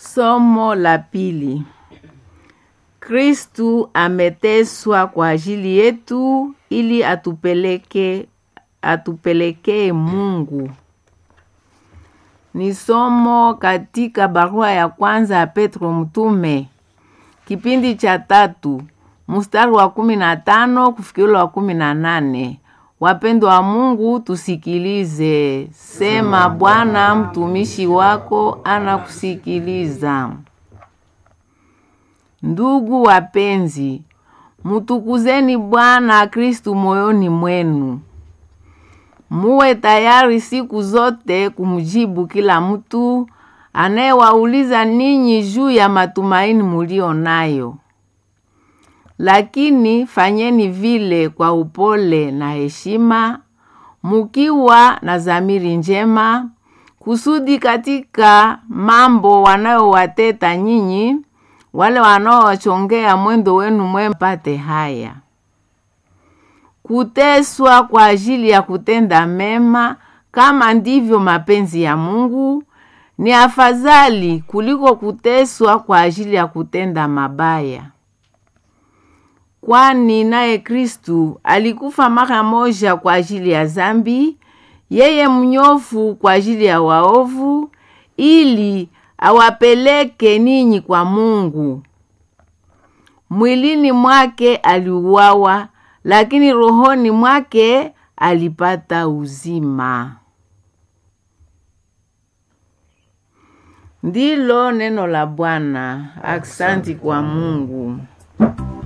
Somo la pili. Kristu ameteswa kwa ajili yetu ili atupeleke atupelekee Mungu. Ni somo katika barua ya kwanza ya Petro mtume kipindi cha tatu mstari wa kumi na tano kufikiri wa kumi na nane. Wapendwa wa Mungu, tusikilize. Sema, Bwana, mtumishi wako anakusikiliza. Ndugu wapenzi, mutukuzeni Bwana Kristu moyoni mwenu, muwe tayari siku zote kumjibu kila mtu anayewauliza ninyi juu ya matumaini mulio nayo, lakini fanyeni vile kwa upole na heshima, mukiwa na dhamiri njema, kusudi katika mambo wanayowateta nyinyi wale wanaowachongea mwendo wenu mwema pate haya. Kuteswa kwa ajili ya kutenda mema, kama ndivyo mapenzi ya Mungu, ni afadhali kuliko kuteswa kwa ajili ya kutenda mabaya. Kwani naye Kristu alikufa mara moja kwa ajili ya zambi, yeye mnyofu kwa ajili ya waovu, ili awapeleke ninyi kwa Mungu. Mwilini mwake aliuawa, lakini rohoni mwake alipata uzima. Ndilo neno la Bwana. Aksanti kwa Mungu.